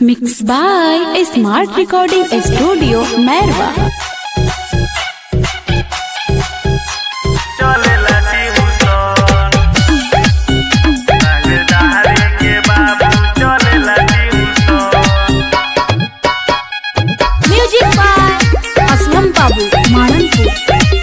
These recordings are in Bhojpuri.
Mixed by a smart recording studio, Merwa. चलेला ट्यूशन राजधानी के बाबू चलेला tuition Music by Aslam Babu, Mananpur.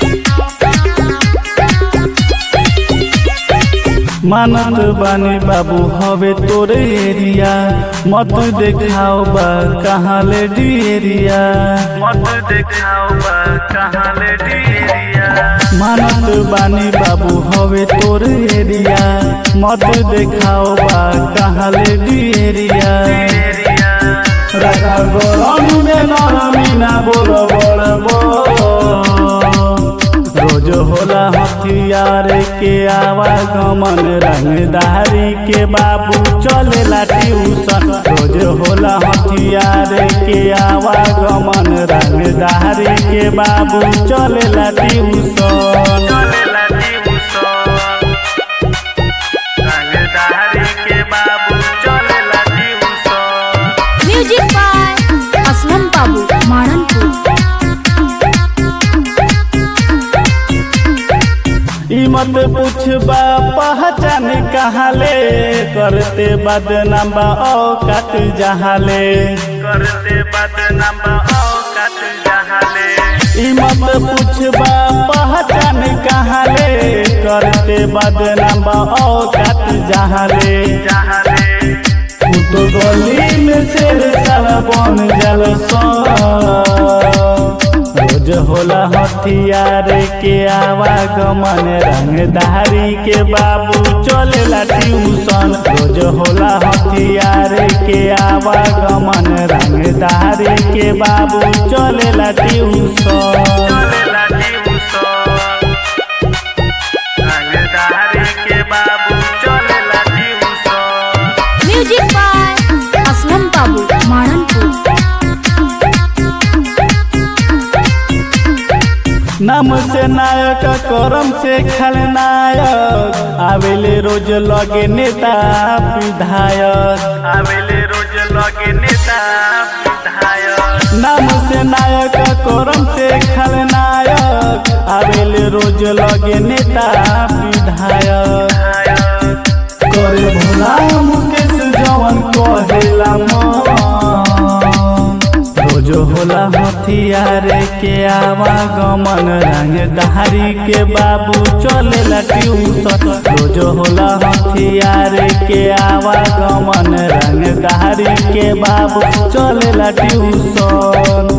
मानत बानी बाबू हवे तोरे एरिया मत देखाओ बा कहाँ ले एरिया मत देखाओ बा कहाँ ले एरिया मानत बानी बाबू हवे तोरे एरिया मत देखाओ बा कहाँ ले एरिया रखा गरम में नरमी ना बोल बड़ रोज होला हथियार के आवागमन रंगदारी के बाबू चलेला ट्यूशन रोज होला हथियार के आवागमन रंगदारी के बाबू चलेला ट्यूशन चलेला ट्यूशन रंगदारी के बाबू चलेला tuition Music by Aslam Babu, Mananpur. ई मत पूछबा पहचान कहाँ ले करते बदनाम औकात जहाँ ले करते बदनाम औकात जहाँ ले ई मत पूछबा पहचान कहाँ ले करते बदनाम औकात जहाँ ले जहाँ ले तो गली में शेर सारा बन जल रोज होला हथियार के आवागमन रंगदारी के बाबू चलेला ट्यूशन रोज होला हथियार के आवागमन रंगदारी के बाबू चलेला ट्यूशन चलेला ट्यूशन रंगदारी के बाबू चलेला tuition Music by Aslam Babu, Mananpur. नाम से नायक करम से खलनायक आवेले रोज लगे नेता विधायक आवेले रोज लगे नेता विधायक नाम से नायक करम से खलनायक आवेले रोज लगे नेता विधायक करे भोला मुकेश जवन कहेला मन रोज होला हथियार के आवागमन रंगदारी के बाबू चलेला ट्यूशन रोज होला हथियार के आवागमन रंगदारी के बाबू चलेला ट्यूशन